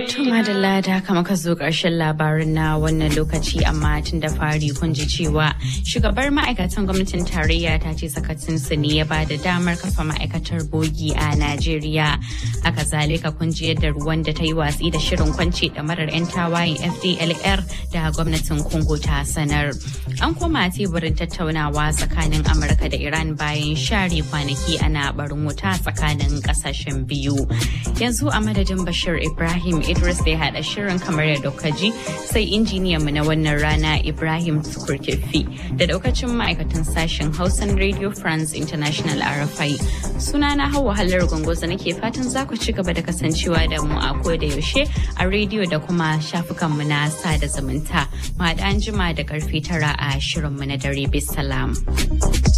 To madalla da haka muka zo ƙarshen labarin na wannan lokaci amma tun da fari kun ji cewa shugabar ma'aikatan gwamnatin tarayya ta ce sakacinsu ne ya bada damar kafa ma'aikatar bogi a Najeriya. Haka zalika kun ji yadda ruwan da ta yi watsi da shirin kwance marar 'yan tawayen FDLR da gwamnatin Congo ta sanar. An koma teburin tattaunawa tsakanin Amurka da Iran bayan share kwanaki ana barin wuta tsakanin kasashen biyu. Yanzu a madadin Bashir Ibrahim Idris da ya haɗa shirin kamar yadda ji sai injiniyan mu na wannan rana Ibrahim Tukurkefi da daukacin ma'aikatan sashen Hausan Radio France International RFI. Sunana Hauwa Hallar Gongoza nake fatan za ku ci gaba da kasancewa da mu a ko da yaushe a rediyo da kuma shafukan mu na sada zumunta. Ma da an jima da karfe tara a shirin mu na dare bisalam.